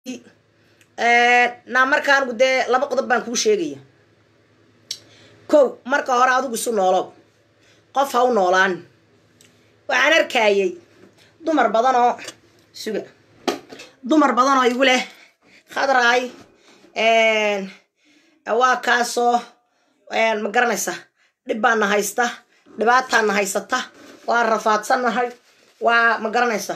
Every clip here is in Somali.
naa markaanigu dee laba qodob baan kuu sheegaya kow marka hore adigu isu noolow qof ha u noolaan waxaan arkayay dumar badan oo suga dumar badan oo igu leh khadraay waa kaasoo ma garanaysa dhib baana haysta dhibaataana haysata waa rafaadsannahay waa ma garanaysa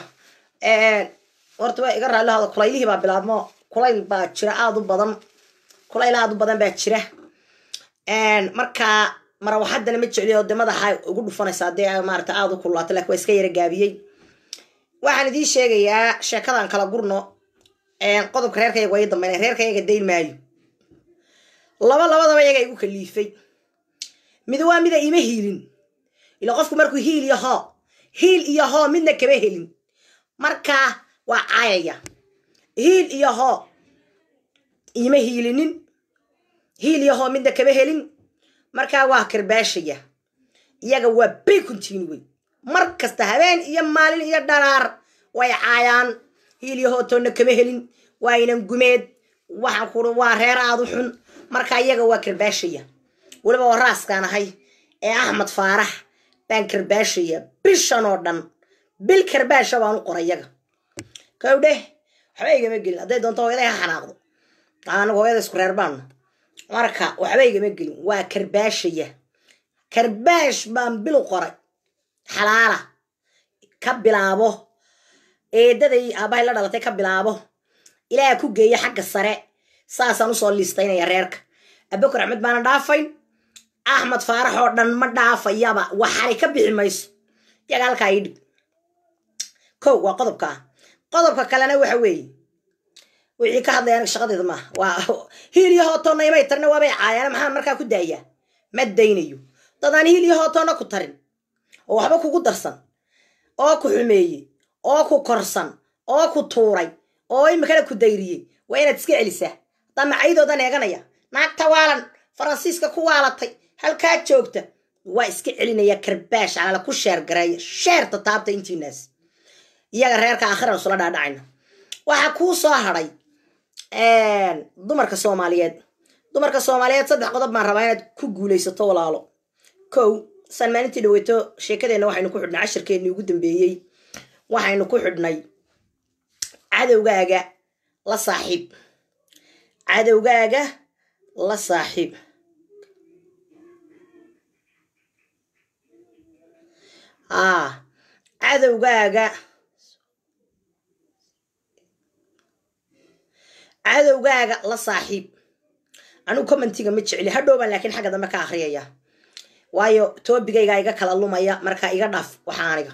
horta waa iga raallihada kulaylihii baa bilaabmo kulayl baa jira aada u badan kulayl aada u badan baa jira markaa marawaxadana ma jecliyo de madaxa ugu dhufanaysaa dee maarata aada u kululaata lakin waa iska yara gaabiyey waxaan idiin sheegayaa sheekadan kala gurno qodobka reerkayaga waa ii dambeynay reerkayaga dayn maayo laba labadaba iyaga igu kaliifay mid waa mida ima hiilin ila qofku markuu hiil iyo hoo hiil iyo hoo midna kama helin markaa waa caayaya hiil iyo hoo ima hiilinin hiil iyo hoo midna kama helin markaa waa karbaashaya iyaga waa bay continue mar kasta habeen iyo maalin iyo dharaar way caayaan hiil iyo hoo toonna kama helin waa inan gumeed waxaan kuri waa reer aada u xun markaa iyaga waa karbaashaya weliba oo raaskaan ahay ee axmed faarax baan karbaashaya bishan oo dhan bil karbaasha baan u qoray iyaga kow dheh waxba igama gelin hadday doonto hooyaday ha xanaaqdo anagu hooyada isku reer baanno marka waxba igama gelin waa karbaashaya karbaash baan bil u qoray xalaala ka bilaabo eedaday aabahay la dhalatay ka bilaabo ilaaha ku geeya xagga sare saasaan usoo liistaynaya reerka abakar axmed baana dhaafayn axmed faarax oo dhan ma dhaafayaba waxaanay ka bixi mayso iyaga halkaa ii dhig kow waa qodobka ah qodobka kalena waxa weeye wixii ka hadlaya aniga shaqadeeda maaha waa hiil iyo hootoonna imay tarina waabay caayaan maxaan markaa ku daayaa ma daynayo dadaan hiil iyo hootoonna ku tarin oo waxba kugu darsan oo ku xumeeyey oo ku korsan oo ku tuuray oo imikana ku dayriyey waa inaad iska celisaa haddaa macaydoodan eeganaya naagta waalan faransiiska ku waalatay halkaa joogta waa iska celinaya karbaash calala ku sheer gareeya sheerta taabta intiinaas iyaga reerka aakhiran isula dhaadhacayna waxaa kuu soo hadhay dumarka soomaaliyeed dumarka soomaaliyeed saddex qodob baan rabaa inaad ku guulaysato walaalo kow saan maalintii dhaweyto sheekadeenna waxaynu ku xidhnay cashirkeennii ugu dambeeyey waxaynu ku xidhnay cadowgaaga la saaxiib cadowgaaga la saaxiib aa cadowgaaga cadowgaaga la saaxiib anigu commentiga ma jecli hadhowbaan laakiin xagga dambe ka akhriyaya waayo toobigaygaa iga kala lumaya markaa iga dhaaf waxa aniga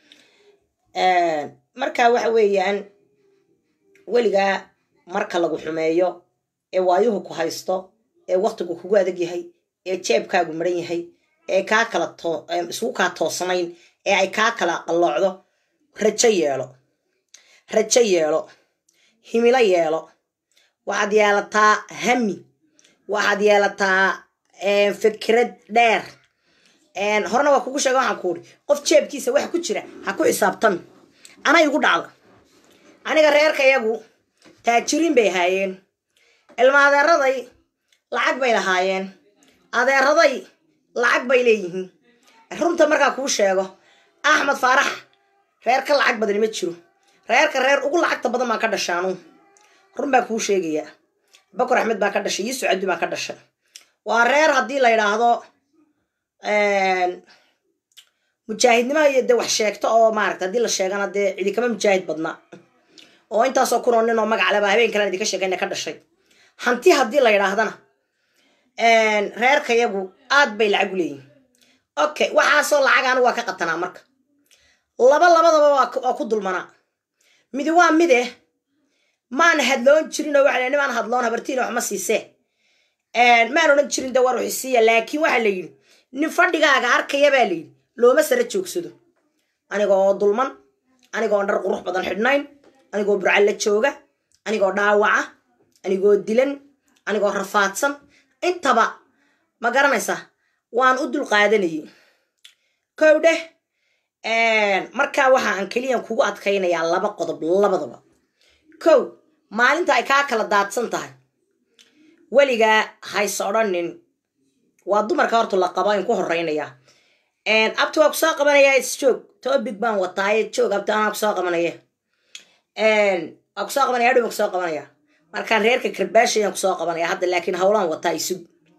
marka waxa weeyaan weligaa marka lagu xumeeyo ee waayuhu ku haysto ee waktigu kugu adag yahay ee jeebkaagu maran yahay ee kaa kala isugu kaa toosnayn ee ay kaa kala qalloocdo rajo yeelo rajo yeelo himilo yeelo waxaad yeelataa hami waxaad yeelataa fikrad dheer horena waa kugu sheega waxaan kuuri qof jeebkiisa waxa ku jira ha ku xisaabtami anay igu dhacda aniga reerka iyagu taajiriin bay ahaayeen ilma adeeraday lacag bay lahaayeen adeeraday lacag bay leeyihiin runta markaa kuu sheego axmed faarax reer ka lacag badani ma jiro reerka reer ugu lacagta badan baan ka dhashaanu run baan kuu sheegayaa bakar axmed baa ka dhashay yuusuf cabdi baa ka dhashay waa reer haddii la yidhaahdo mujaahidnimaha iyo dee wax sheegto oo maarata haddii la sheegana dee cidikama mujaahid badna oo intaasoo kunoo nin oo magac leba habeen kalen idinka sheegayna ka dhashay hanti haddii la yidhaahdana reerka yagu aad bay lacag u leeyihin okay waxaasoo lacag anigu waa ka qatanaa marka laba labadaba waa ku dulmanaa midi waa mide maan hadloon jirin oo waxa nimaan hadloon habartiina wax ma siisee maan odhan jirin de war wixisiiya laakiin waxaa la yidhi nin fadhigaaga arkaya baa la yidhi looma sara joogsado anigoo dulman anigoo dhar qurux badan xidhnayn anigoo burcalla jooga anigoo dhaawaca anigoo dilan anigoo rafaadsan intaba ma garanaysa waan u dul qaadanayay kow dheh markaa waxa aan keliyan kugu adkaynayaa laba qodob labadaba kow maalinta ay kaa kala daadsan tahay weligaa hayse odhanin waa dumarka horta la qaba in ku horeynaya abti waa kusoo qabanaya isjoog topic baan wataaye joog abti anaa kusoo qabanaya waa kusoo qabanaya adhow kusoo qabanaya markaan reerka karbaashayaan kusoo qabanaya hadda laakiin hawlaan wataa isug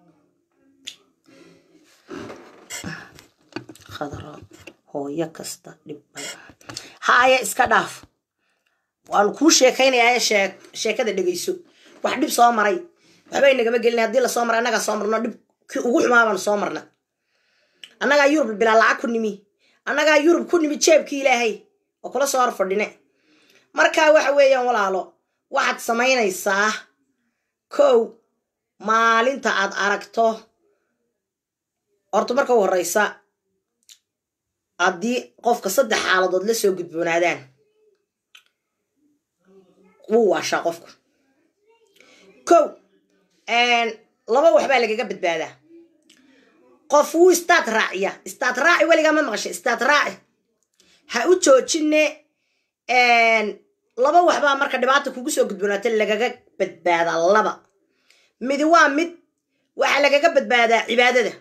khadra hooyo kasta dhib haaya iska dhaaf waanu kuu sheekaynayaa shee sheekada dhegayso wax dhib soo maray waxbay nagama gelin haddii lasoo maray annagaa soo marno dhib kii ugu xumaa baanu soo marna annagaa yurub bilaa lacag ku nimi annagaa yurub ku nimi jeebkii ilaahay oo kula soo hor fadhine markaa waxa weeyaan walaalo waxaad samaynaysaa kow maalinta aad aragto horta marka u horeysa haddii qofka saddex xaaladood la soo gudboonaadaan wuu waashaa qofku kow laba waxbaa lagaga badbaadaa qof wuu istaad raaciya istaad raaci weligaa ma maqasha istaad raaci ha u joojine laba waxbaa marka dhibaata kugu soo gudboonaata lagaga badbaadaa laba midi waa mid waxaa lagaga badbaadaa cibaadada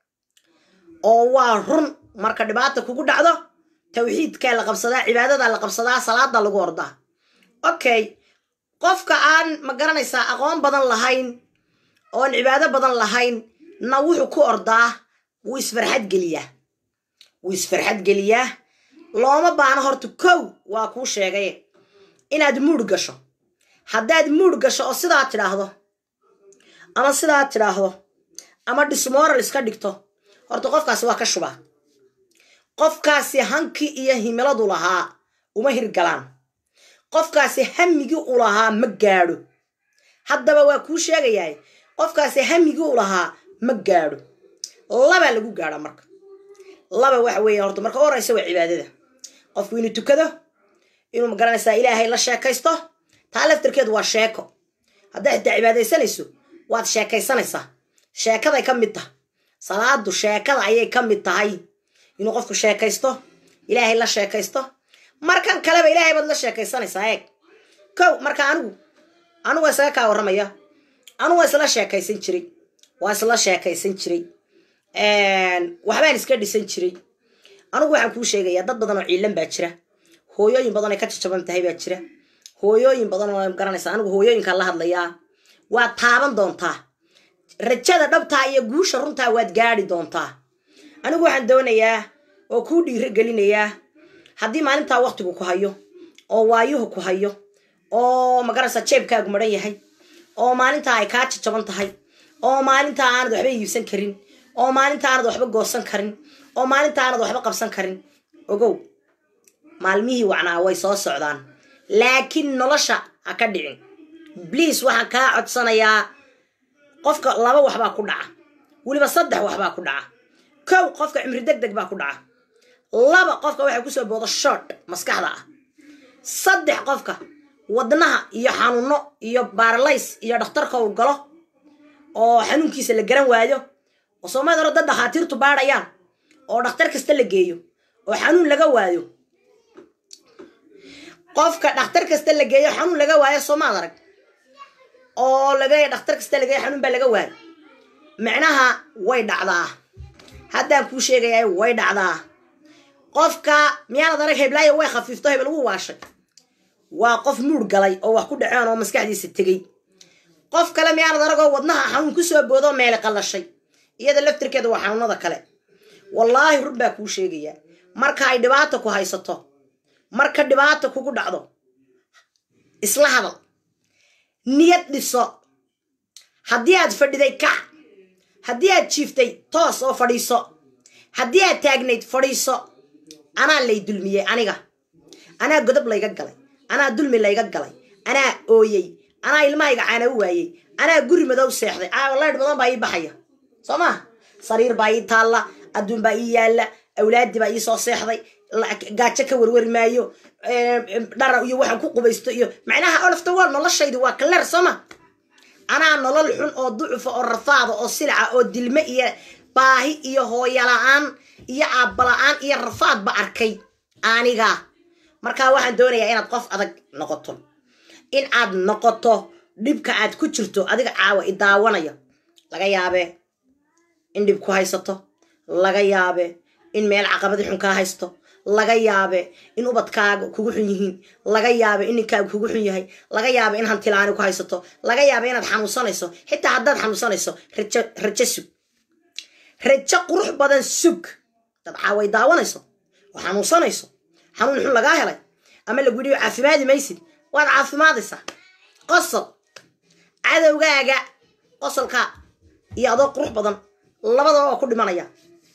oo waa run marka dhibaata kugu dhacdo tawxiidkaa la qabsadaa cibaadadaa la qabsadaa salaada lagu ordaa okay qofka aan ma garanaysaa aqoon badan lahayn oon cibaado badan lahayn na wuxuu ku ordaa wuu isfarxad geliyaa wuu isfarxad geliyaa looma baano horta kow waa kuu sheegay inaad muud gasho haddaad muud gasho oo sidaa tidhaahdo ama sidaa tidhaahdo ama dismoral iska dhigto horta qofkaasi waa ka shubaa qofkaasi hankii iyo himiladu lahaa uma hirgalaan qofkaasi hamigii u lahaa ma gaadho haddaba waa kuu sheegayaa qofkaasi hamigii u lahaa ma gaadho labaa lagu gaadha marka laba waxa weeya horta marka u horeysa waa cibaadada qofku inuu tukado inuu magaranaysaa ilaahay la sheekaysto taa laftarkeedu waa sheeko haddaad xitaa cibaadaysanayso waad sheekaysanaysaa sheekaday ka mid tahay salaadu sheekada ayay ka mid tahay inuu qofku sheekaysto ilaahay la sheekaysto markan kaleba ilaahay baad la sheekaysanaysaa eeg kow marka anigu anigu waa isaga kaa warramaya anigu waa isla sheekaysan jiray waa isla sheekaysan jiray waxbaan iska dhisan jiray anigu waxaan kuu sheegayaa dad badan oo ciilan baa jira hooyooyin badan ay ka jajaban tahay baa jira hooyooyin badan oo garanaysa anigu hooyooyinkaan la hadlayaa waad taaban doontaa rajada dhabtaa iyo guusha runtaa waad gaadi doontaa anigu waxaan doonayaa oo kuu dhiiro gelinayaa haddii maalintaa waktigu ku hayo oo waayuhu ku hayo oo magaraysa jeebkaagu maran yahay oo maalintaa ay kaa jajaban tahay oo maalintaa aanad waxba iibsan karin oo maalinta aanad waxba goosan karin oo maalinta aanad waxba qabsan karin ogow maalmihii wacnaa way soo socdaan laakiin nolosha ha ka dhicin bliis waxaan kaa codsanayaa qofka laba waxbaa ku dhaca weliba saddex waxbaa ku dhaca kow qofka cimri deg deg baa ku dhaca laba qofka waxay kusoo boodo short maskaxda ah saddex qofka wadnaha iyo xanuuno iyo baaralays iyo dhakhtarka uu galo oo xanuunkiisa la garan waayo oo soomaalida hore dad dhakhaatiirtu baadhayaan oo dhakhtar kasta la geeyo oo xanuun laga waayo qofka dhakhtar kasta la geeyo xanuun laga waayo soomaad arag oo laga dhakhtar kasta la geeyo xanuun baa laga waayo micnaha way dhacdaa haddaan kuu sheegayaa way dhacdaa qofka miyaanad arag heblaayo way khafiifto hebel wuu waashay waa qof muur galay oo wax ku dhaceen oo maskaxdiisa tegey qof kale miyaanad aragoo wadnaha xanuun kusoo boodoo meele qallashay iyada laftirkeeda waa xanuunada kale wallaahi run baa kuu sheegayaa marka ay dhibaata ku haysato marka dhibaata kugu dhacdo isla hadal niyad dhiso haddii aad fadhiday kac haddii aad jiiftay toos oo fadhiiso haddii aad taagnayd fadhiiso anaa lay dulmiyey aniga anaa godob layga galay anaa dulmi layga galay anaa ooyey anaa ilmahayga caana u waayey anaa guri madow seexday laydh badan baa ii baxaya soo maa sariir baa ii taalla adduun baa ii yaalla awlaadii baa ii soo seexday gaajo ka warwari maayo dhara iyo waxaan ku qubaysto iyo macnaha olafta wal noloshaydi waa kaleer sooma anaa nolol xun oo ducufa oo rafaada oo silaca oo dilme iyo baahi iyo hooyola-aan iyo aabbala-aan iyo rafaadba arkay aniga markaa waxaan doonayaa inaad qof adag noqoto in aad noqoto dhibka aad ku jirto adiga caawa i daawanaya laga yaabee in dhib ku haysato laga yaabe in meel caqabadi xun kaa haysto laga yaabe in ubadkaaga kugu xun yihiin laga yaabe in ninkaaga kugu xun yahay laga yaabe in hantilaani ku haysato laga yaabe inaad xanuunsanayso xitaa haddaad xanuunsanayso rajo rajo sug rajo qurux badan sug dad caaway daawanayso oo xanuunsanayso xanuun xun lagaa helay ama lagu yidhi caafimaadi maysid waad caafimaadaysaa qosol cadowgaaga qosolka iyo adoo qurux badan labadaba waa ku dhimanaya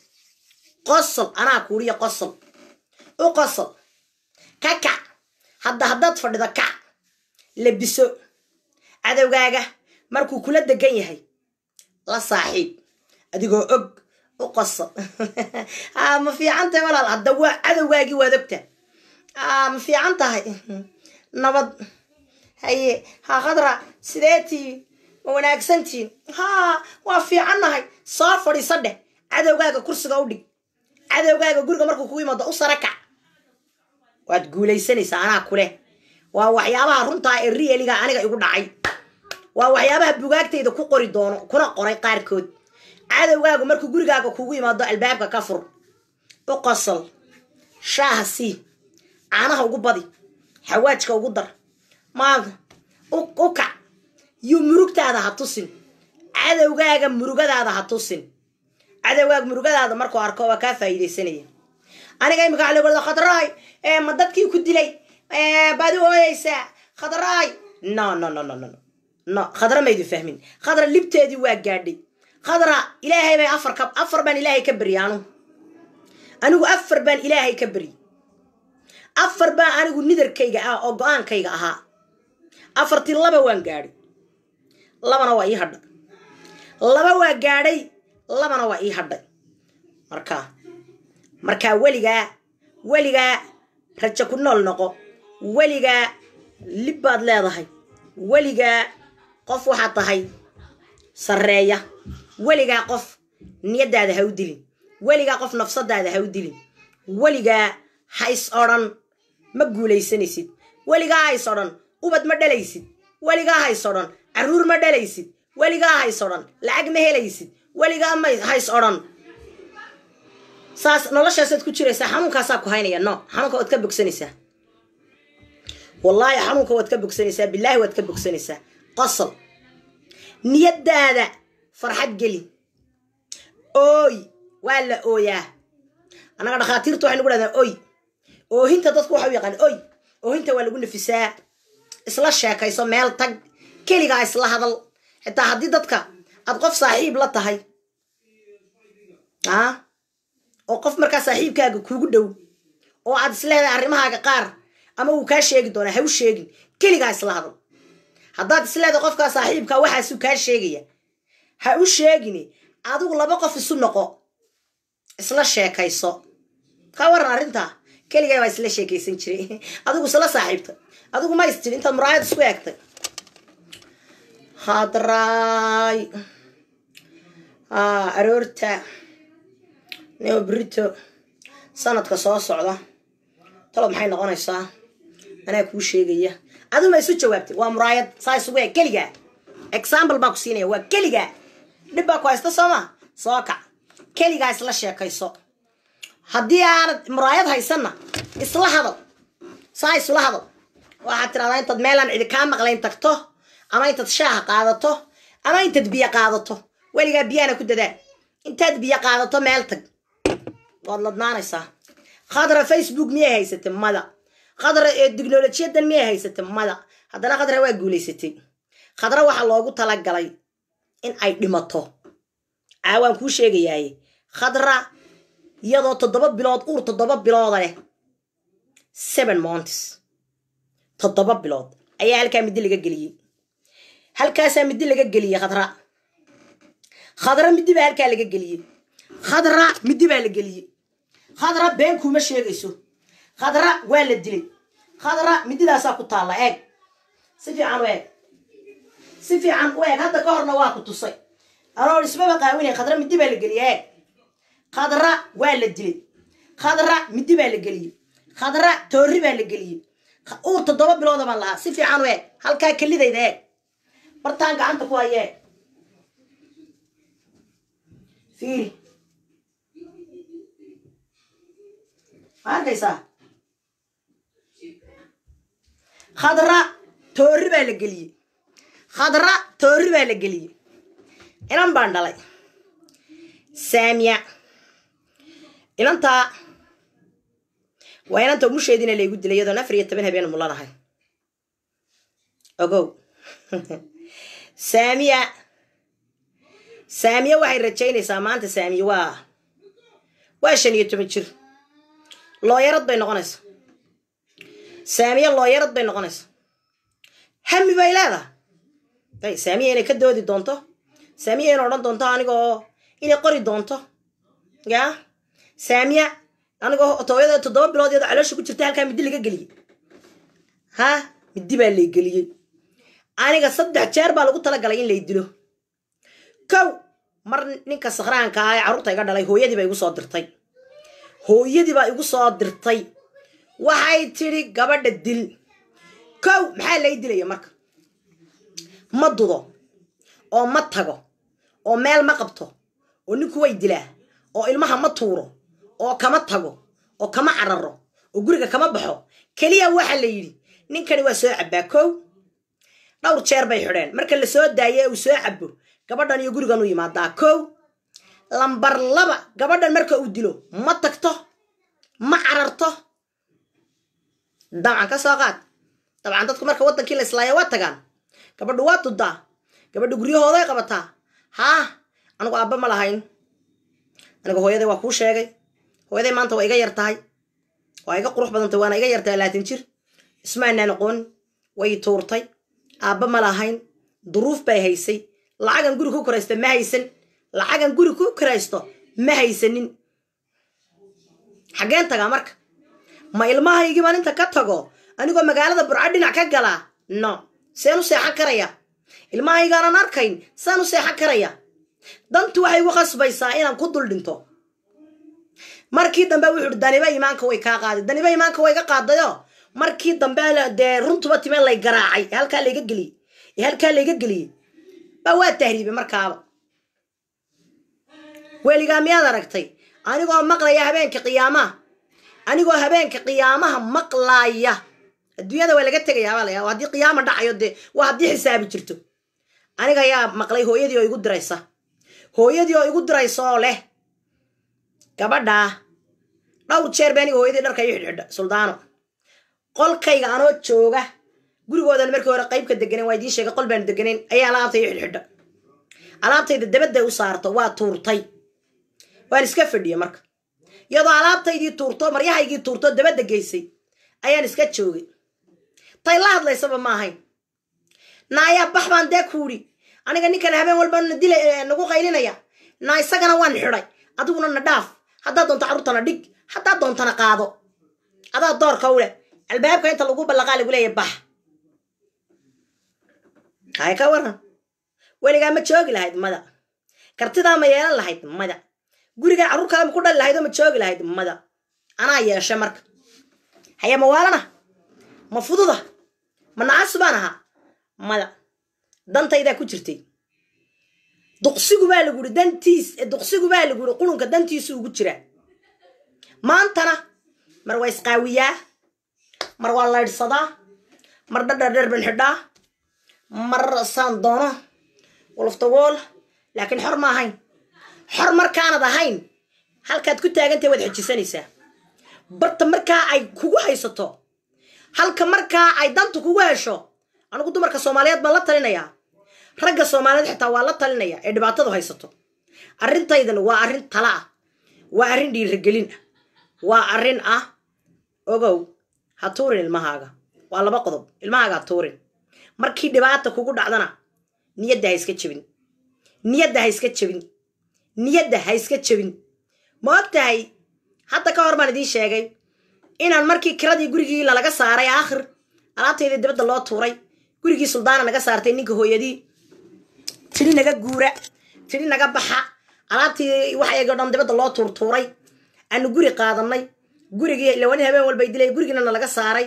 qosol anaa kuuriya qosol u qosol ka kac hadda haddaad fadhido kac labiso cadowgaaga markuu kula degan yahay la saaxiib adigoo og u qosol ma fiican tahay walaal hadda waa cadowgaagii waad ogta ma fiican tahay nabad haye ha khadra sidee tihiin ma wanaagsantihiin ha waa fiicannahay soo fadhiiso dheh cadowgaaga kursiga u dhig cadowgaaga guriga markuu kugu yimaado u sara kac waad guulaysanaysaa anaa kuleh waa waxyaabaha runtaa ee rieliga aniga igu dhacay waa waxyaabaha bugaagtayda ku qori doono kuna qoray qaarkood cadowgaagu markuu gurigaaga kugu yimaado albaabka ka fur u qosol shaaha sii caanaha ugu badi xawaajka ugu dar maanta u kac yuu murugtaada ha tusin cadowgaaga murugadaada ha tusin cadowgaaga murugadaada markuu arko waa kaa faa'iidaysanaya aniga imika waxa lagu khadraay ma dadkii ku dilay baad u ooyeysaa khadraay no no no no no no khadra maydin fahmin khadra libteedii waa gaadhay khadra ilaahay bay afar ka afar baan ilaahay ka berya anu anigu afar baan ilaahay ka beryi afar baa anigu nidarkayga ah oo go-aankayga ahaa afartii laba waan gaadhay labana waa ii hadhay laba waa gaadhay labana waa ii hadhay markaa markaa weligaa weligaa rajo ku nool noqo weligaa lib baad leedahay weligaa qof waxaad tahay sarreeya weligaa qof niyaddaada ha u dilin weligaa qof nafsadaada ha u dilin weligaa ha is odhan ma guulaysanaysid weligaa ha is odhan ubad ma dhalaysid weligaa ha is odhan carruur ma dhalaysid weligaa ha is odhan lacag ma helaysid weligaa ma ha is odhan saas noloshaasaad ku jiraysaa xanuunkaasaa ku haynaya no xanuunka waad ka bogsanaysaa wallaahi xanuunka waad ka bogsanaysaa bilaahi waad ka bogsanaysaa qosol niyaddaada farxad geli ooy waa la ooyaa annaga dhakhaatiirta waxay nagu dhahdaa oy oohinta dadku waxa u yaqaan oy oohinta waa lagu nafisaa isla sheekayso meel tag keligaa isla hadal xitaa haddii dadka aad qof saaxiib la tahay a oo qof markaa saaxiibkaaga kuugu dhow oo aad isleedahay arrimahaaga qaar ama uu kaa sheegi doonaa ha u sheegin keligaa isla hadal haddaad isleedahay qofkaa saaxiibkaa waxaasuu kaa sheegaya ha u sheegin adigu laba qof isu noqo isla sheekayso ka waran arrintaa keligaa baa isla sheekaysan jiray adigu isla saaxiibta adigu ma istin intaad muraayad isku eegtay hadraay aroorta neo brito sanadka soo socda talo maxay noqonaysaa anaa kuu sheegaya adigu ma isu jawaabtay waa muraayad saa isugu eeg keligaa example baa ku siinaya waa keligaa dhib baa ku haysta sooma soo kac keligaa isla sheekayso haddii aanad muraayad haysanna isla hadal saa isla hadal waxaad tiradaa intaad meelaan cidi kaa maqlayn tagto ama intaad shaaha qaadato ama intaad biyo qaadato weligaa biyaana ku dadaa intaad biyo qaadato meel tag waad ladnaanaysaa khadra facebook miyay haysatay mada khadra ee tiknolojiyadan miyay haysatay mada haddana khadra waa guulaysatay khadra waxaa loogu talagalay in ay dhimato caawaan kuu sheegayaaye khadra iyadoo toddoba bilood uur toddoba bilooda leh seven months toddoba bilood ayaa halkaa middi laga geliyey halkaasaa middi laga geliyey khadra khadra middi baa halkaa laga geliyey khadra middi baa la geliyey khadra been kuuma sheegayso khadra waa la dilay khadra mididaasaa ku taalla eeg si fiican u eeg si fiican u eeg hadda ka horna waa ku tusay anoo ismaba qaawinay khadra middi baa la geliyey eeg khadra waa la dilay khadra middi baa la geliyey khadra toorri baa la geliyey uur toddoba bilooda baan lahaa si fiican u eeg halkaa kelidayda eeg bartaan gacanta ku haya eeg fiiri ma arkaysaa khadra toori baa la geliyey khadra toori baa la geliyey inan baan dhalay saamiya inantaa waa inanta umusheediina laygu dilay iyadoon afar iyo toban habeen mulanahay ogow saamiya saamiya waxay rajaynaysaa maanta saamiya waa waa shan iyo toban jir looyarad bay noqonaysaa saamiya looyarad bay noqonaysaa hami bay leedahay saamiya inay ka doodi doonto saamiya inay odhan doonto anigoo inay qori doonto ya saamiya anigoo tooyada toddoba bilood iyadoo caloosha ku jirta halkaa middi laga geliyey ha middi baa lay geliyey aniga saddex jeer baa lagu talagalay in lay dilo kow mar ninka sakhraanka ah ee carruurta iga dhalay hooyadii baa igu soo dirtay hooyadii baa igu soo dirtay waxay tidhi gabadha dil kow maxaa lay dilaya marka ma dudo oo ma tago oo meel ma qabto oo ninku way dilaa oo ilmaha ma tuuro oo kama tago oo kama cararo oo guriga kama baxo keliya waxa la yidhi ninkani waa soo cabbaa kow dhowr jeer bay xidheen marka la soo daayo ee uu soo cabo gabadhan iyo gurigan u yimaadaa kow lambar laba gabadhan marka uu dilo ma tagto ma cararto dabcan ka soo qaad dabcan dadku marka waddankii la islaaya waa tagaan gabadhu waa dudaa gabadhu guryahooday qabataa haa anigu aabba ma lahayn aniga hooyaday waa kuu sheegay hooyaday maanta waa iga yar tahay waa iga qurux badantay waana iga yartahay laatan jir ismaanaan aqoon way tuurtay aabba ma lahayn duruuf bay haysay lacagan guri ku koraysta ma haysan lacagan guri ku koraysto ma haysanin xaggeen tagaa marka ma ilmahaygii baan inta ka tago anigoo magaalada burco dhinac ka galaa no seen u seexan karaya ilmahaygaanan arkayn saan u seexan karaya dantu waxay igu khasbaysaa inaan ku dul dhinto markii dambe wuxuu uhi daniba imaanka way kaa qaaday daniba imaanka way ga qaadayo markii dambe dee runtuba timee lay garaacay ee halkaa layga geliyey ee halkaa layga geliyey baa waa tahriibay markaaba weligaa miyaad aragtay anigoo maqlaya habeenka qiyaamaha anigoo habeenka qiyaamaha maqlaaya adduunyada waa laga tegaya baalaya haddii qiyaama dhacayo dee waa haddii xisaabi jirto aniga ayaa maqlay hooyadii oo igu diraysa hooyadii oo igu diraysa oo leh gabadhaa dhowr jeer ba aniga hooyadii dharka ii xidhxidha suldaano qolkayga anoo jooga gurigoodan markii hore qaybka deganen waa idiin sheegay qol baanu deganeyn ayaa alaabta ii xidhxidha alaabtayda dabadday u saarto waa tuurtay waan iska fadhiya marka iyadoo alaabtaydii tuurto maryahaygii tuurto dabadda geysay ayaan iska joogay tay la hadlaysaba ma ahayn naayaa bax baan dee kuudhi aniga ninkan habeen walba na dila nagu qaylinaya naa isagana waan xidhay adiguna na dhaaf haddaad doonto carruurtana dhig haddaad doontana qaado adaa doorka u leh albaabka inta lagu ballaqaa lagu leeya bax hay ka waran weligaa ma joogi lahayd mada kartidaa ma yeelan lahayd mada gurigaa carruur kale ma ku dhali lahayd oo ma joogi lahayd mada anaa yeeshe marka haya ma waalana ma fududa ma nacas baan ahaa mada dantaydaa ku jirtay duqsigu baa lagu uri dantiis duqsigu baa lagu uri qurunka dantiisu ugu jiraa maantana mar waa isqaawiyaa mar waa laydhsadaa mar dhadhardher ban xidhaa mar saan doono woloftawool laakiin xor ma ahayn xor markaanad ahayn halkaad ku taagantahay waad xejisanaysaa barta markaa ay kugu haysato halka markaa ay danta kugu hesho anigu dumarka soomaaliyeed baan la talinayaa ragga soomaaliyeed xitaa waa la talinaya ee dhibaatadu haysato arrintaydan waa arrin tala ah waa arrin dhiiragelin ah waa arrin ah ogow ha tuurin ilmahaaga waa laba qodob ilmahaaga ha tuurin markii dhibaata kugu dhacdana niyadda ha iska jebin niyadda ha iska jebin niyadda ha iska jebin ma og tahay hadda ka hor baan idiin sheegay inaan markii kiradii gurigii lalaga saaray aakhir alaabtaydii dibadda loo tuuray gurigii suldaana naga saartay ninka hooyadii tidhi naga guura tidhi naga baxa alaabtii waxaygo dhan dibadda loo tuurtuuray aanu guri qaadanay gurigii lawanin habeen walbay dilay gurigiina nalaga saaray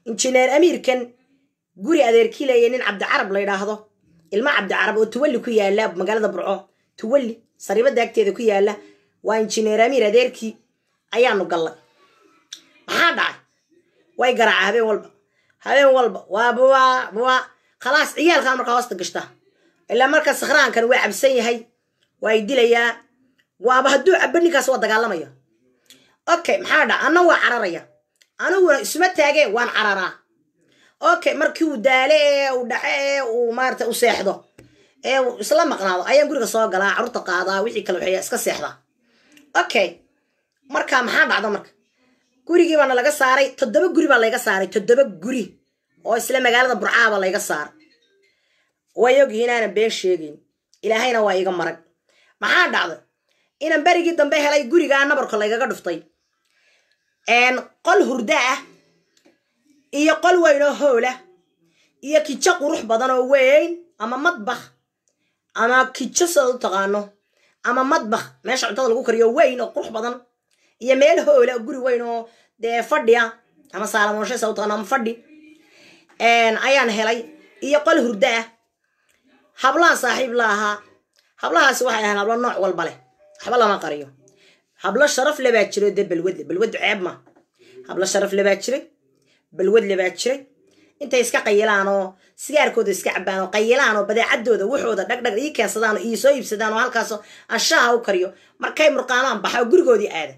injineer amiirkan guri adeerkiilaya nin cabdicarab la yidhaahdo ilma cabdicarab oo tuwalli ku yaala magaalada burco tuwalli sariibada agteeda ku yaala waa injineer amiir adeerkii ayaanu gallay maxaa dhacay way garaaca habeen walba habeen walba waa buwa buwa khalaas ciyaalkan markaa hoosta gashta ilaa marka sakhraankan waa cabsan yahay waa y dilayaa waaba hadduu cabo ninkaas waa dagaalamaya okay maxaa dhaca anna waa cararaya aniguna isuma taageen waan cararaa okay markii uu daale ee uu dhace ee uu maarata u seexdo ee uu isla maqnaado ayaan guriga soo galaa carruurta qaadaa wixii kale waxeeya iska seexdaa okay marka maxaa dhacda marka gurigii baana laga saaray toddoba guri baa layga saaray toddoba guri oo isla magaalada burcaaba layga saaray way ogyihi inaanan been sheegayn ilaahayna waa iga marag maxaa dhacday inaan berigii dambe helay gurigaa nabarka laygaga dhuftay qol hurdo ah iyo qol weyn oo hoolah iyo kijo qurux badan oo weyn ama madbakh ama kijo sidaad u taqaano ama madbakh meesha cuntada lagu kariyo weyn oo qurux badan iyo meel hoola oo guri weyn oo dee fadhiya ama saalamooshe sa u taqaano ama fadhi ayaan helay iyo qol hurdo ah hablaha saaxiib la ahaa hablahaasi waxay ahaan hablo nooc walba leh waxba lama qariyo hablo sharaf le baa jiro dee balwadle balwadu ceeb ma hablo sharaf le baa jiray balwadle baa jiray intay iska qayilaan oo sigaarkooda iska cabaan oo qayilaan oo badeecadooda waxooda dhagdhag ii keensadaan oo ii soo iibsadaan oo halkaasoo anshaha u kariyo markay murqaamaan baxa oo gurigoodii aada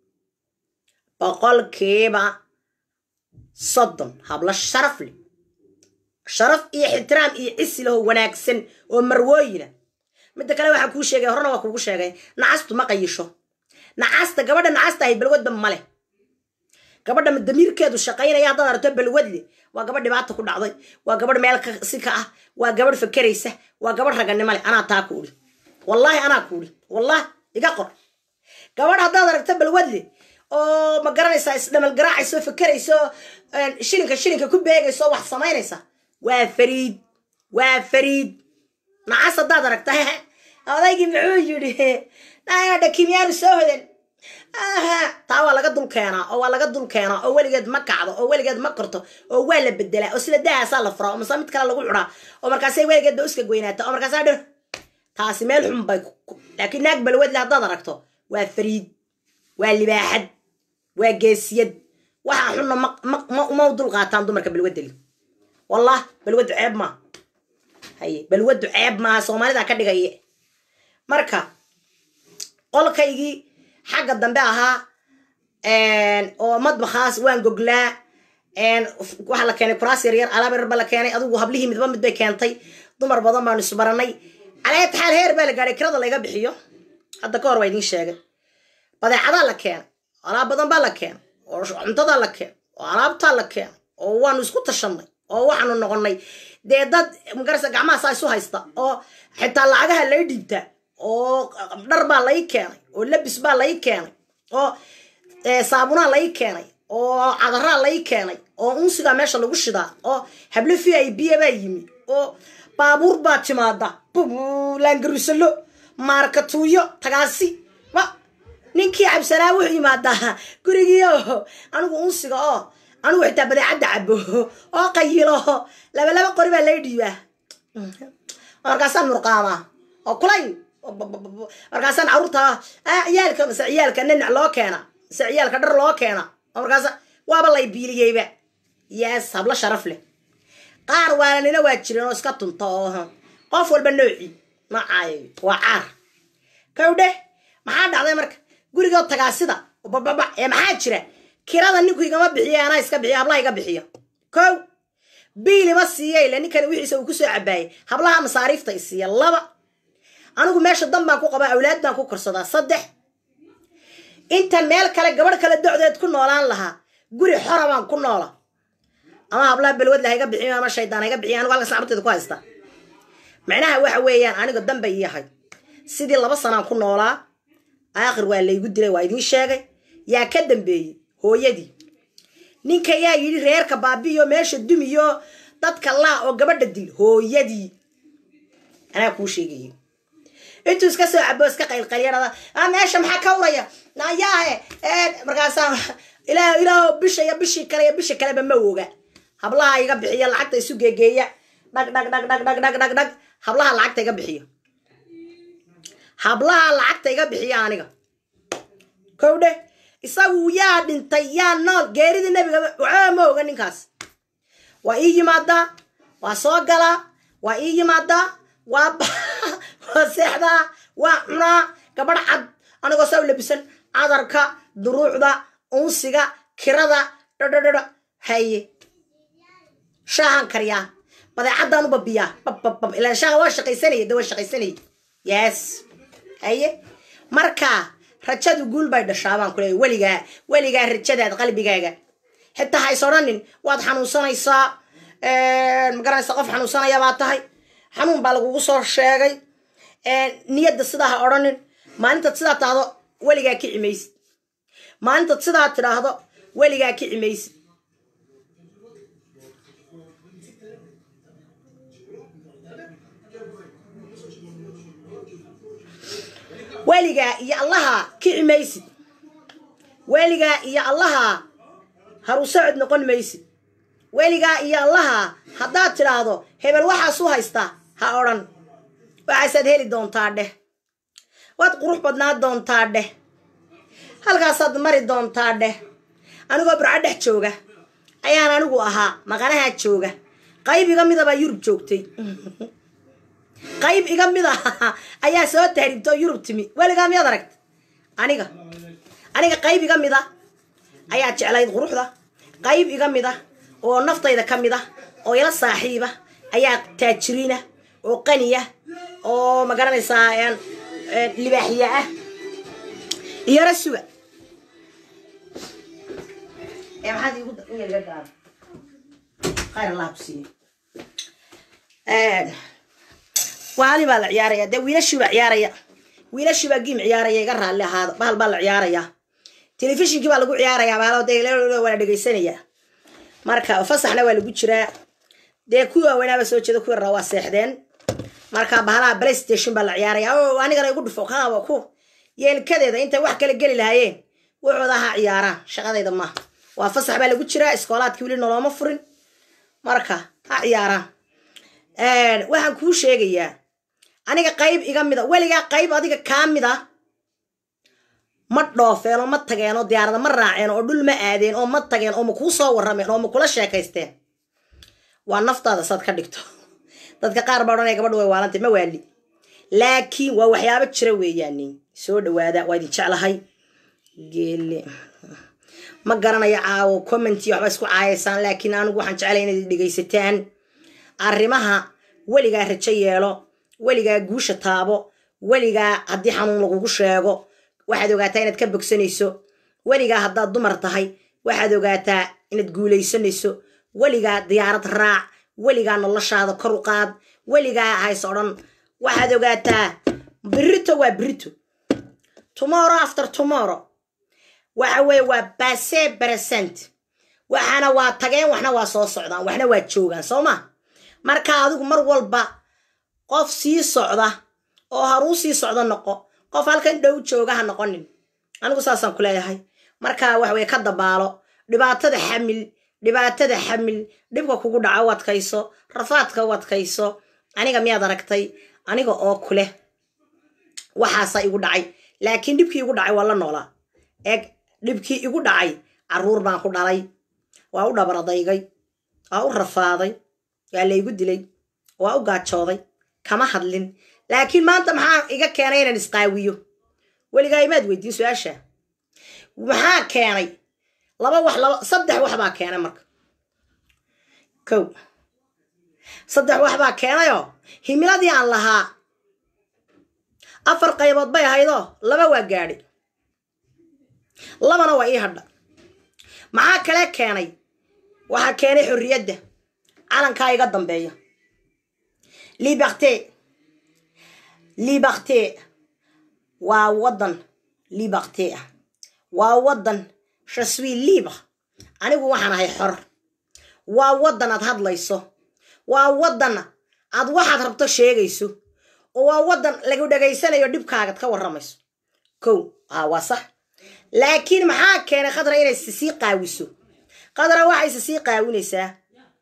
boqolkiiba soddon hablo sharaf leh sharaf iyo ixtiraam iyo cisi laho wanaagsan oo marwooyina midda kale waxaa kuu sheegay horena waa kuugu sheegay nacastu ma qayisho nacasta gabadha nacasta ahay balwadba male gabadha damiirkeedu shaqaynaya haddaad aragto balwadle waa gabadh dhibaata ku dhacday waa gabadh meel si ka ah waa gabadh fakeraysa waa gabadh raganimo leh anaa taa kuuli wallaahi anaa kuuli wallahi iga qor gabadh haddaad aragto balwadle oo ma garanaysaa isdhamal garaacayso fakerayso shilinka shilinka ku beegayso wax samaynaysa waa fariid waa fariid nacas haddaad aragta odaygii muxuu yidhi naadha kimyaanu soo hodan taa waa laga dul keenaa oo waa laga dul keenaa oo weligeed ma kacdo oo weligeed ma korto oo waa la bedelaa oo sida dahaasaa la furaa oo mase mid kale lagu cudaa oo markaasay weligeed ba uska goynaata oo markaasaa dhir taasi meel xun bay laakiin naag balwadle haddaad aragto waa fariid waa libaaxad waa geesiyad waxaa xunna ma u dul qaataan dumarka balwadeli wallah balwadu ceeb maa haye balwadu ceeb maaha soomaalida ka dhigaya marka qolkaygii xagga dambe ahaa oo madbakhaas waan goglaa waxaa la keenay kuraas yaryar alaab yarar ba la keenay adigu hablihii midba mid bay keentay dumar badan baanu isbaranay caleed xaal heer baa la gaadhay kirada layga bixiyo hadda ka hor waa idiin sheegay badeecadaa la keenay alaab badan baa la keenay oo cuntadaa la keenay oo alaabtaa la keenay oo waanu isku tashanay oo waxaanu noqonay dee dad magarasa gacmahaasaa isu haysta oo xitaa lacagaha lay dhiibtaa oo dhar baa lai keenay oo labis baa lai keenay oo saabunaa lai keenay oo cadaraa lai keenay oo unsigaa meesha lagu shidaa oo hablo v i b baa yimi oo baabuur baa timaada laangarusalo maarkatuuyo tagaasi ma ninkii cabsanaa wuxuu yimaadaa gurigii oo anigu unsiga oo anigu xitaa badeecadda cabo oo qayilo laba laba qori baa lay dhiibaa markaasaan murqaamaa oo kulay markaasaan caruurta ciyaalka mase ciyaalka ninac loo keena mase ciyaalka dhar loo keena oo markaas waaba lay biiliyeyba yaas hablo sharaf leh qaar waalanina waa jireen oo iska tunta oo qof walba noocii macaayo waa caar kawdhe maxaa dhacday marka gurigoo tagaasida bababa ee maxaa jira kirada ninku igama bixiya anaa iska bixiya hablaha iga bixiya kow biilima siiya ila ninkani wixiisa uu kusoo cabaayay hablaha masaariifta isiiya laba anigu meesha dan baan ku qabaa awlaad baan ku korsadaa saddex inta meel kale gabadh kale docdeed ku noolaan lahaa guri xora baan ku noola ama hablaha balwadla ha iga bixiyo ama shaydaan ha iga bixiyo anigu halkas lacabteeda ku haysta macnaha waxa weeyaan aniga danba yahay sidii laba sanaan ku noolaa aakhir waa laygu dilay waa idiin sheegay yaa ka dambeeyey hooyadii ninka yaa yidhi reerka baabiyo meesha dumiyo dadka laa oo gabadha dil hooyadii anaa kuu sheegaya intuu iska soo cabo iska qaylqalyarada a meesha maxaa ka uraya nayaahe markaasaa ilaah ilaah bisha iyo bishii kale iyo bishii kaleba ma oga hablaha iga bixiya lacagta isu geegeeya dhag dhag dhag dhag dhag dhag dhag dhag hablaha lacagta iga bixiya hablaha lacagta iga bixiya aniga kowdhe isagu yaa dhintay yaa nool geeridii nebiga waxba ma oga ninkaas waa ii yimaadaa waa soo galaa waa ii yimaadaa waa waa seexdaa waa cunaa gabadh cad anigoo saa u labisan cadarka duruucda unsiga kirada dhadhadhadha haye shaahan kariyaa badeecadaan u babiyaa babbab ilaan shaaha waa shaqaysanaya de waa shaqaysanaya yes haye marka rajadu guul bay dhashaa baan kuleeya weligaa weligaa rajadaad qalbigaaga xitaa ha is odhanin waad xanuunsanaysaa magaranaysa qof xanuunsanaya baa tahay xanuun baa lagugu soo sheegay niyadda sidaa ha odhanin maalintaad sidaa tahdo weligaa kici maysid maalintaad sidaa tidhaahdo weligaa kici maysid weligaa iyo allaha kici maysid weligaa iyo allaha harusocod noqon maysid weligaa iyo allaha haddaad tidhaahdo hebel waxaas u haystaa ha odhan waxaasaad heli doontaa dheh waad qurux badnaa doontaa dheh halkaasaad mari doontaa dheh anigoo burco dhex jooga ayaan anigu ahaa maqanahaa jooga qayb iga midabaa yurub joogtay qayb iga mid ah ayaa soo tahribta oo yurub timi weligaa miyaad aragta aniga aniga qayb iga mid a ayaa jeclayd quruxda qayb iga mid a oo naftayda ka mid ah oo ila saaxiiba ayaa taajiriina oo qaniya oo magaranaysaa libaaxiya ah iyara suga maxaad igu gaar khayr allah ku siiyo waali baa la ciyaaraya dee wiilashii baa ciyaaraya wiilashii baa giim ciyaaraya iga raalli ahaada bahal baa la ciyaaraya telefishinkii baa lagu ciyaaraya bahal de waa la dhegaysanaya marka fasaxna waa lagu jiraa dee kuwii waaweynaaba soo jeeda kuwii raa waa seexdeen marka bahalaha playstation baa la ciyaaraya o anigana igu dhufo kaaba ku yeelkadeeda intay wax kala geli lahaayeen wuxooda ha ciyaaraan shaqadayda maaha waa fasax baa lagu jiraa iskoolaadkii weli nolooma furin marka ha ciyaaraan waxaan kuu sheegayaa aniga qayb iga mida weligaa qayb adiga kaa mid a ma dhoofeen oo ma tageen oo diyaarada ma raaceen oo dhul ma aadeen oo ma tageen oo ma kuu soo warrameen oo ma kula sheekaysteen waa naftaada saad ka dhigto dadka qaar baa odhanaya gabadha way waalantay ma waali laakiin waa waxyaabo jira weeyaani soo dhawaada waa idin jeclahay geele ma garanayo caawo commenti waxba isku caayaysaan laakiin anigu waxaan jeclay inaad dhegaysataan arrimaha weligaa rajo yeelo weligaa guusha taabo weligaa haddii xanuun lagugu sheego waxaad ogaataa inaad ka bogsanayso weligaa haddaad dumar tahay waxaad ogaataa inaad guulaysanayso weligaa diyaarad raac weligaa noloshaada kor u qaad weligaa hays odhan waxaad ogaataa birito waa birito tomorrow after tomorrow waxa weeye waa base present waxaana waa tageen waxna waa soo socdaan waxna waa joogaan soo ma marka adigu mar walba qof sii socda oo haruu sii socdo noqo qof halkan dhow jooga ha noqonin anigu saasaan ku leeyahay marka wax weye ka dabaalo dhibaatada xamil dhibaatada xamil dhibka kugu dhaca u adkayso rafaadka u adkayso aniga miyaad aragtay aniga oo kuleh waxaasaa igu dhacay laakiin dhibkii igu dhacay waa la noolaa eeg dhibkii igu dhacay caruur baan ku dhalay waa u dhabaradaygay waa u rafaaday waa laygu dilay waa u gaajooday kama hadlin laakiin maanta maxaa iga keenay inaan isqaawiyo weligaa imaad weydiin su-aasha maxaa keenay laba wax laba saddex wax baa keenay marka kow saddex wax baa keenayoo himiladii aan lahaa afar qaybood bay ahaydoo laba waa gaadhi labana waa ii hadha maxaa kale keenay waxaa keenay xorriyadda calankaa iga dambeeya liberté liberté waa waddan liberté ah waa waddan je suis libre anigu waxaan ahay xor waa waddan aad hadlayso waa waddan aad waxaad rabto sheegayso oo waa waddan lagu dhegaysanayo dhibkaagad ka warramayso kow haa waa sax laakiin maxaa keenay khadra inay sisii qaawiso khadra waxayse sii qaawinaysaa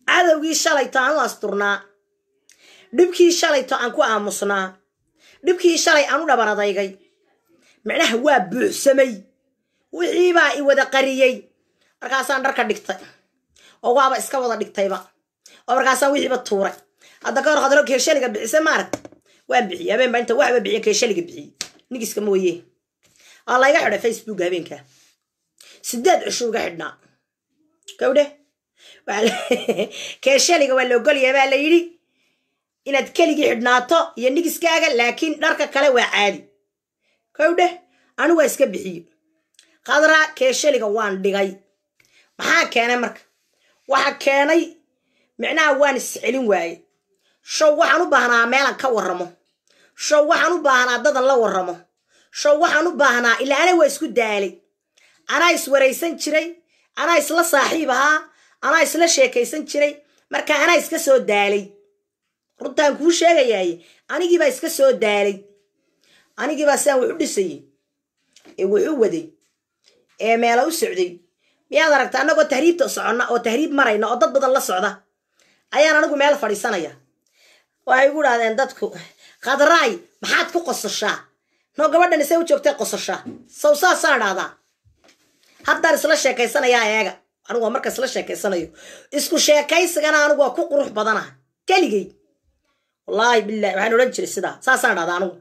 cadowgii shalayto aan u asturnaa dhibkii shalayto aan ku aamusnaa dhibkii shalay aan u dhaban adaygay micnaha waa buuxsamay wixiibaa i wada qariyey markaasaan dharka dhigtay oo waaba iska wada dhigtayba oo markaasaan wixiiba tuuray hadda ka hor khadro keeshaliga bixise maaragta waan bixiyey habeenba inta waxba bixiye keeshaliga bixiyey nigiska mooye aa layga xidhay facebook habeenka sideed cisho uga xidhnaa gawdhe keeshaliga waa la ogolyahay baa la yidhi inaad keligii xidhnaato iyo nigiskaaga laakiin dharka kale waa caadi gawdhe anigu waa iska bixiye khadra keeshaliga waan dhigay maxaa keenay marka waxa keenay micnaha waan iscelin waaye show waxaan u baahnaa meelan ka warramo show waxaan u baahnaa dadan la warramo show waxaan u baahnaa ilaa ana waa isku daalay anaa iswaraysan jiray anaa isla saaxiib ahaa anaa isla sheekaysan jiray marka anaa iska soo daalay runtaan kuu sheegayaaye anigiibaa iska soo daalay anigiibaa sidaan wax u dhisayey ee wax u waday ee meela u socday miyaad aragta annagoo tahriibta soconna oo tahriib marayna oo dad badan la socda ayaan anigu meel fadhiisanaya waxay igu dhahdeen dadku khadraay maxaad ku qosashaa noo gabadhan isay u joogtay qosashaa saw saasaan dhahdaa haddaan isla sheekaysanayaa eega anigu waa marka isla sheekaysanayo isku sheekaysigana anigu waa ku qurux badanaha keligay wallaahi bilahi waxaan odhan jiray sidaa saasaan dhahdaa anigu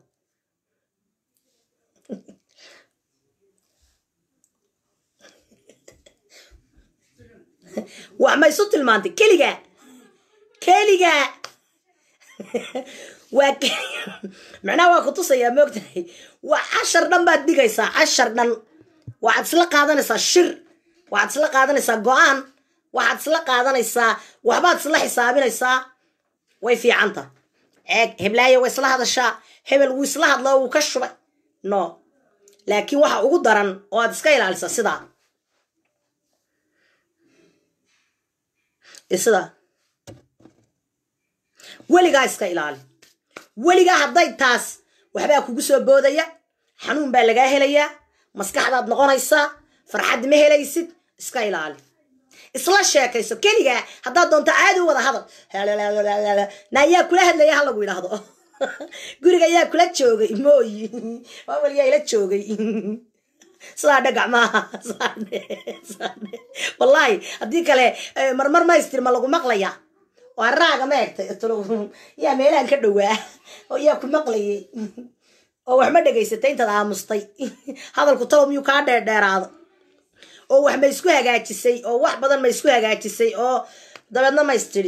wax ma isu tilmaantay keligaa keligaa waa macnaha waa ku tusayaa moogtahay waa cashar dhan baad dhigaysaa cashar dhan waxaad isla qaadanaysaa shir waxaad isla qaadanaysaa go-aan waxaad isla qaadanaysaa waxbaad isla xisaabinaysaa way fiicanta eeg heblaayo way isla hadashaa hebel wuu isla hadloo wuu ka shubay no laakiin waxa ugu daran oo aad iska ilaalisaa sidaa sidaa weligaa iska ilaali weligaa hadday taas waxbaa kugu soo boodaya xanuun baa lagaa helayaa maskaxdaad noqonaysaa farxad ma helaysid iska ilaali isla sheekayso keligaa haddaad doonto caadi u wada hadal na yaa kula hadlaya ha lagu yidhaahdo guriga yaa kula joogay mooyi waawel yaa ila joogay sidaa dhe gacmaha wallaahi haddii kale marmar maystir ma lagu maqlaya waa raaga ma egtay yaa meelahan ka dhowaa oo yaa ku maqlayay oo wax ma dhegaysatay intaad aamustay hadalku talow miyuu kaa dheerdheeraado oo wax ma isku hagaajisay oo wax badan ma isku hagaajisay oo dabeedna ma istiri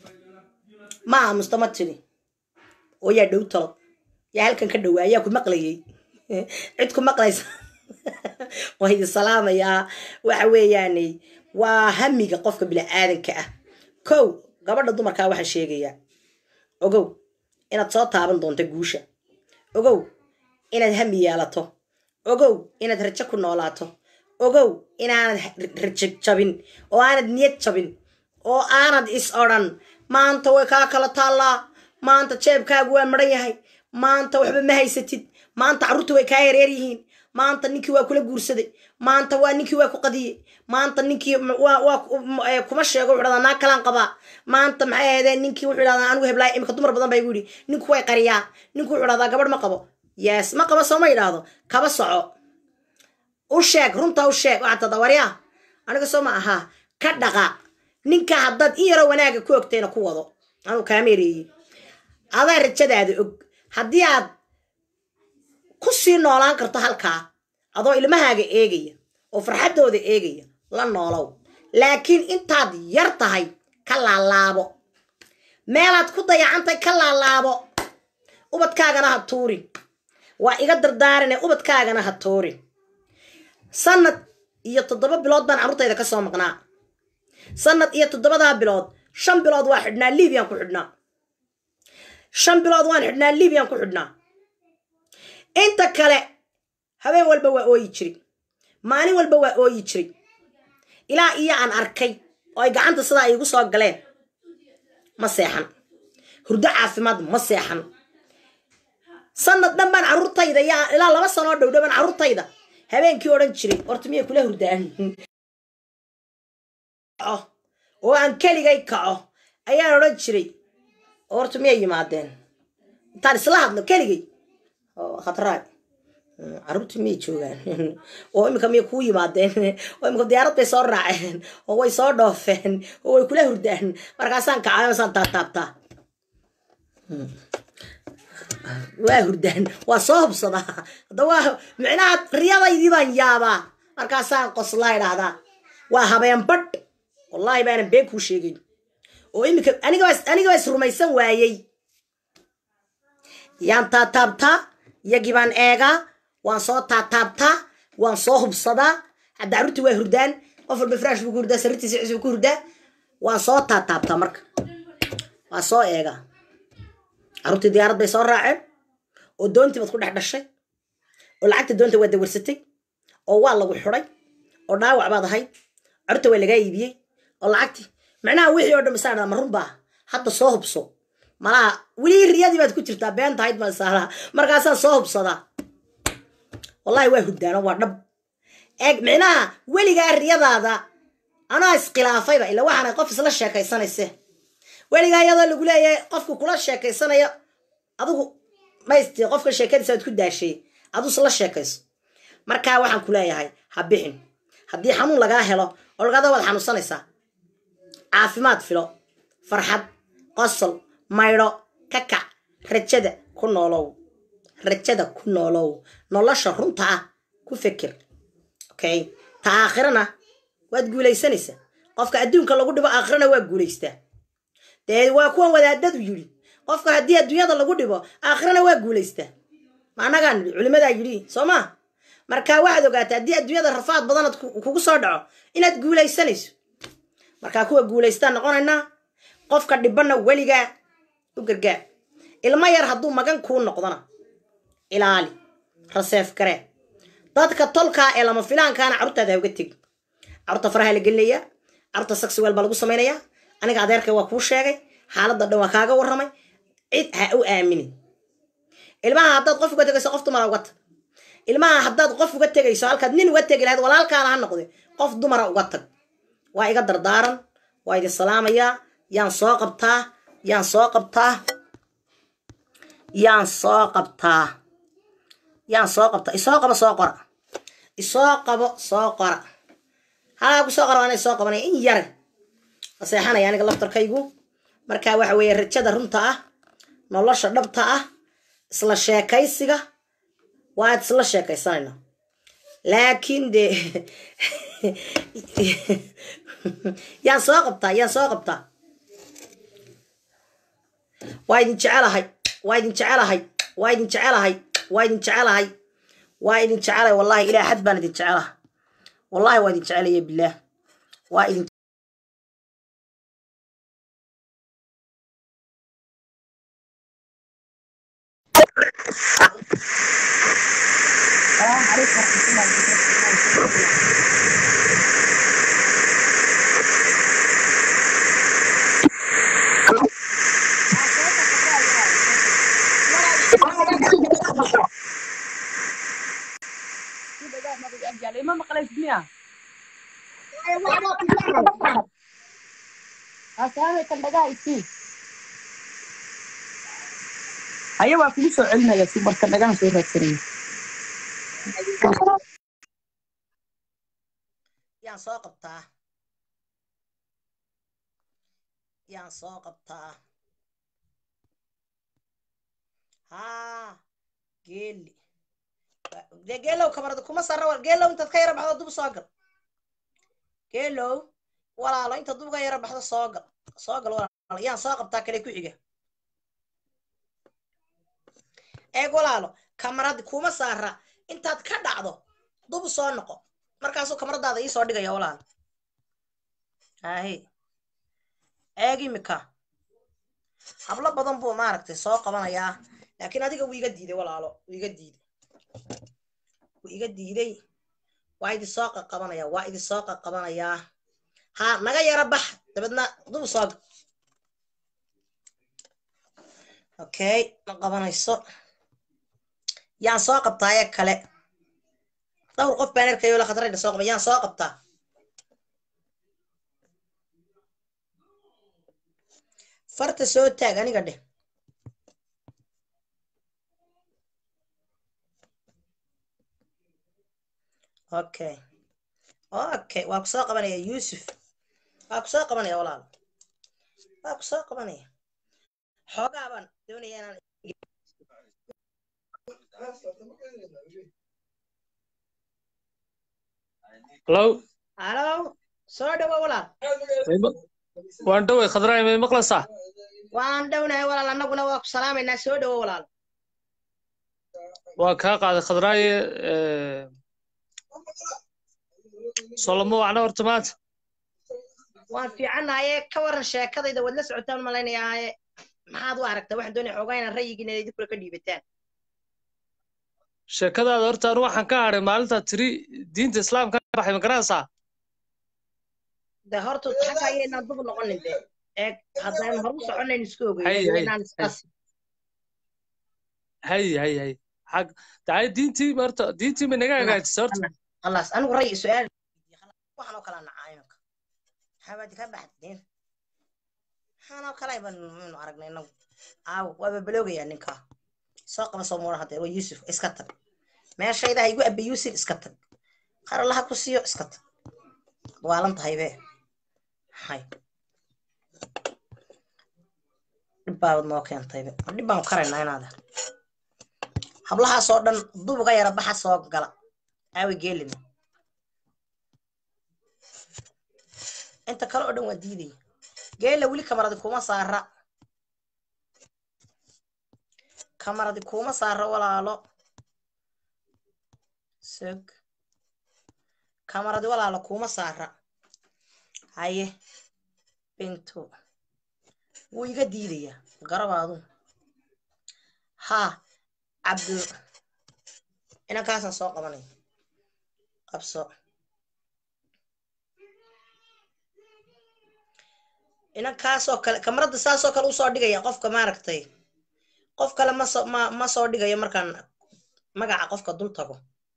ma aamusta ma tiri oo yaa dhow talo yaa halkan ka dhowaa yaa ku maqlayay cid ku maqlaysa waa idin salaamayaa waxa weeyaane waa hamiga qofka bini-aadanka ah kow gabadha dumarkaa waxaa sheegayaa ogow inaad soo taaban doonto guusha ogow inaad hami yeelato ogow inaad rajo ku noolaato ogow inaanad rajo jabin oo aanad niyad jabin oo aanad is odhan maanta way kaa kala taallaa maanta jeebkaagu waa maran yahay maanta waxba ma haysatid maanta carruurta way kaa yareer yihiin maanta ninkii waa kula guursaday maanta waa ninkii waa ku qadiyey maanta ninkii waa kuma sheego wuxuu dhahdaa naa kalaan qabaa maanta maxay ahaydeen ninkii wuxuu dhahdaa anigu heblaay imika dumar badan baa igu yidhi ninku way qariyaa ninku wuxuu dhahdaa gabadh ma qabo yes ma qabo soo ma yidhaahdo kaba soco u sheeg runta u sheeg waxaad tada waryaa aniga soo ma ahaa ka dhaqa ninka haddaad in yaroo wanaaga ku ogtayna ku wado anuu kaameereeyey adaa rajadaada og haddii aad ku sii noolaan karto halkaa adoo ilmahaaga eegaya oo farxaddooda eegaya la noolow laakiin intaad yar tahay ka laalaabo meelaad ku dayacantay ka laalaabo ubadkaagana ha tuurin waa iga dardaarane ubadkaagana ha tuurin sanad iyo toddoba bilood baan carruurtayda ka soo maqnaa sanad iyo toddobadaa bilood shan bilood waa xidhnaa libiyan ku xidhnaa shan bilood waan xidhnaa libiyan ku xidhnaa inta kale habeen walba waa ooyi jiri maalin walba waa ooyi jiri ilaa iyo aan arkay oo ay gacanta sidaa iigu soo galeen ma seexan hurdo caafimaad ma seexan sanad dhan baan carruurtayda ilaa laba sanoo dhowdho baan carruurtayda habeenkii odhan jiray horta miyay kula hurdaan oo aan keligay kaco ayaan odhan jiray horta miyay yimaadeen intaan isla hadlo keligay khatraay carruurtii miyay joogaan oo iminka miyay kuu yimaadeen oo iminka diyaarad bay soo raaceen oo way soo dhoofeen oo way kula hurdaan markaasaan kacay masaan taataabtaa waa hurdaan waa soo hubsadaa hadda waa micnaha riyadaydii baan yaabaa markaasaan qoslaa idhaahdaa waa habeen badh wallaahi baanan been kuu sheegayn oo iminka anigabaa is rumaysan waayey yaan taataabtaa yagii baan eegaa waan soo taataabtaa waan soo hubsadaa hadda carruurtii waa hurdaan qof walba firaash buu ku hurdaa sariirtiisa cis buu ku hurdaa waan soo taataabtaa marka waa soo eegaa carruurtii diyaarad bay soo raaceen oo doontii baad ku dhex dhashay oo lacagta doonta waa dawarsatay oo waa lagu xidhay oo dhaawac baad ahayd carruurta waa lagaa iibiyey oo lacagtii macnaha wixii oo dhan masaa ma runbaa hadda soo hubso malaha weli riyadii baad ku jirtaa been tahayd masaala markaasaan soo hubsadaa wallahi waa hurdaano waa dhab eeg micnaha weligaa riyadaada anaa iskhilaafayba ila waxaana qof isla sheekaysanayse weligaa iyadoo lagu leeyahay qofka kula sheekaysanayo adigu maysti qofka sheekadiisa aad ku daashay aduu isla sheekayso markaa waxaan ku leeyahay ha bixin haddii xanuun lagaa helo oo lagada waad xanuunsanaysaa caafimaad filo farxad qosol maydho ka kac rajada ku noolow rajada ku noolow nolosha runta ah ku fikir okay ta aakhirana waad guulaysanaysaa qofka adduunka lagu dhibo aakhirana waa guulaystaa dee waa kuwan wadaadadu yidhi qofka haddii adduunyada lagu dhibo aakhirana waa guulaystaa ma annagaa nidhi culimadaa yidhi soo maa marka waxaad ogaataa haddii adduunyada rafaad badanaad kugu soo dhaco inaad guulaysanayso markaa kuwa guulaystaan noqonaynaa qofka dhibanna weligaa u gargaar ilmo yar hadduu magan kuu noqdona ilaali raseef garee dadka tolkaa ee lama filaankaana carruurtaada ha uga tegi carruurta faraha la gelinayaa carruurta saxiweel baa lagu samaynayaa aniga adeerkay waa kuu sheegay xaaladda dhan waa kaaga warramay cid ha u aaminin ilmaha haddaad qof uga tegayso qof dumara uga tag ilmaha haddaad qof uga tegayso halkaad nin uga tegi lahayd walaalkaana ha noqde qof dumara uga tag waa iga dardaaran waa idin salaamayaa yaan soo qabtaa yaan soo qabtaa yaan soo qabtaa yaan soo qabtaa isoo qabo soo qora isoo qabo soo qora halaa ku soo qora waana isoo qabanaya in yare aseexanaya aniga laftarkaygu marka waxa weeye rajada runta ah nolosha dhabta ah isla sheekaysiga waad isla sheekaysanayna laakiin de yaan soo qabtaa yaan soo qabtaa waa idin jecelahay waa idin jecelahay waa idin jecelahay waa idin jecelahay waa idin jecelahay wallahi ilaa xad baan idin jecelaha wallahi waa idin jecelaya bilaah waa idin السلام عليكم ورحمة الله وبركاته ma maqlays miya asaamay kan dhagaa isii aya waa kugu soo celinaya si marka dhagaan soo raadsanaya yaan soo qabtaa yaan soo qabtaa haa geeli dee geelow kamarada kuma sarra wal geelow intaad ka yara baxdo dub soo gal geelow walaalo inta dub ka yara baxdo soo gal soo gal walaalo yaan soo qabtaa kale ku xiga eeg walaalo kamarad kuma saara intaad ka dhacdo dub soo noqo markaasuu kamaradaada ii soo dhigaya walaalo ahe eeg imika hablo badan buu maaragtay soo qabanayaa laakiin adiga wuu iga diiday walaalo wuu iga diiday wuu iga diiday waa idin soo qaqabanaya waa idin soo qaqabanayaa ha naga yara bax dabeedna dub soo gal okay ma qabanayso yaan soo qabtaa ee kale dhowr qof baan arkayo la khatarayna soo qaba yaan soo qabtaa farta soo taag aniga dheh okay okay waa ku soo qabanaya yuusuf waa ku soo qabanaya walaal waa ku soo qabanaya xoogaa baan doonaya inaan Hello, halo soo dhawo walaal waan dhoway khadraay may maqlaysaa waan dhownahay walaal annaguna waa ku salaamaynaa soo dhawo walaal waa kaa qaaday khadraaye soloma wacna horta maanta waan fiicannahaye ka waran sheekadayda waad la socotaan malaynayaaye maxaad u aragtaa waxaan doonaya xoogaa inaan rayigiina idinkula ka dhiibataan sheekadaada horta anu waxaan ka hadhay maalintaa tiri diinta islaamka ka baxay ma garanaysaa de horta xagga ayaynaan dub noqonin de eeg haddaan horu soconayn isku Hay, hay, ogeynaan isqas hay hay hay xag dacay diintii horta diintii ma naga hagaajisay horta khalaas anigu ray su-aal waxaan oo kala nacaa imanka maxaabadi ka baxdeen maxaan oo kale banu aragnay inagu aaw waaba baloogayaa ninkaa soo qaba soo muura hadee waa yuusuf iska tag meeshayda ha igu abbe yuusuf iska tag qar allaha ku siiyo iska tag waalan tahay be hay dhib baabad noo keentaybe ma dhib baan karaynaa inaada hablahaasoo dhan dubuga yara baxa soo gala aawe geelina inta kale oo dhan waa diidaya geela weli kamaradi kuma saara kamaradi kuma saara walaalo sog kamaradi walaalo kuma saara haye bintu wuu iga diidayaa garabaadu haa cabdu inankaasaan soo qabanaya qabso inankaasoo kale kamarada saasoo kale usoo dhigaya qofka maaragtay qof kale ma soo ma ma soo dhigayo markaan magaca qofka dul tago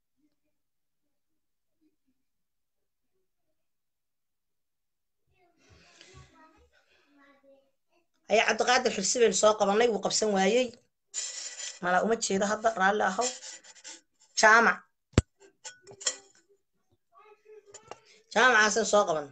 ayaa cabdiqaadir xirsi baynu soo qabanay wuu qabsan waayey malaa uma jeedo hadda raalli ahow jaamac jaamacaasan soo qaban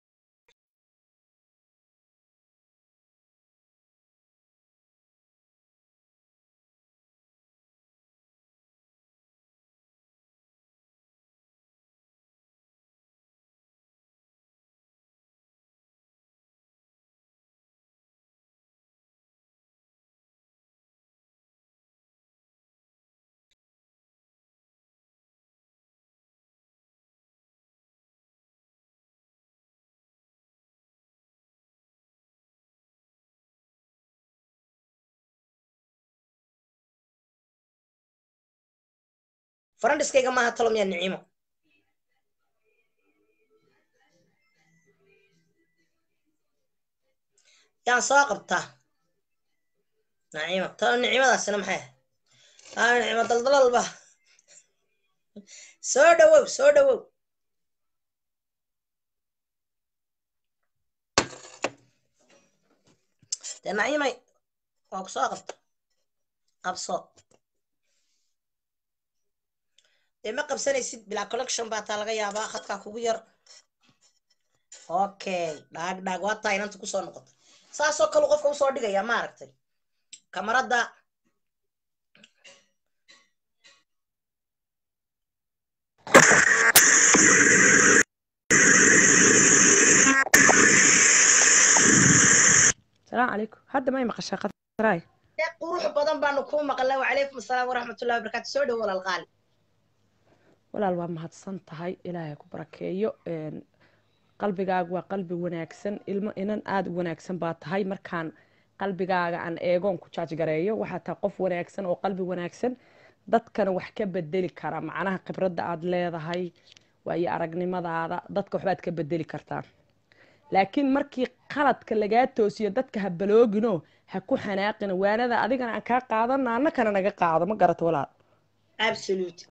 farandhiskayga maaha talo miyaa nicimo yaan soo qabtaa nacimo talo nicimadaasina maxay ahay aa nicimo daldalalba soo dhawow soo dhawow dee nacimay waa ku soo qabta qabso dee ma qabsanaysid bilaa collection baa taa laga yaabaa khadkaa kugu yar okay dhaag dhaag waa taa inanta kusoo noqota saasoo kale qofka usoo dhigaya maaragtay kamaradda salaamu calaykum hadda may maqashaa qadraay dee qurux badan baanu kuu maqalnay wacalaykum asalaam waraxmatullahi wabarakaatu soo dhow walaal qaali walaal waa mahadsan tahay ilaahay ku barakeeyo qalbigaaga waa qalbi wanaagsan ilmo inan aada u wanaagsan baa tahay markaan qalbigaaga aan eegoon ku jaajgareeyo waxaa tahay qof wanaagsan oo qalbi wanaagsan dadkana wax ka bedeli kara macnaha khibradda aada leedahay waayo aragnimadaada dadka waxbaad ka bedeli kartaa laakiin markii qaladka lagaa toosiyo dadka ha baloogino ha ku xanaaqina waanada adigana aan kaa qaadana annakana naga qaado ma garata walaal absolute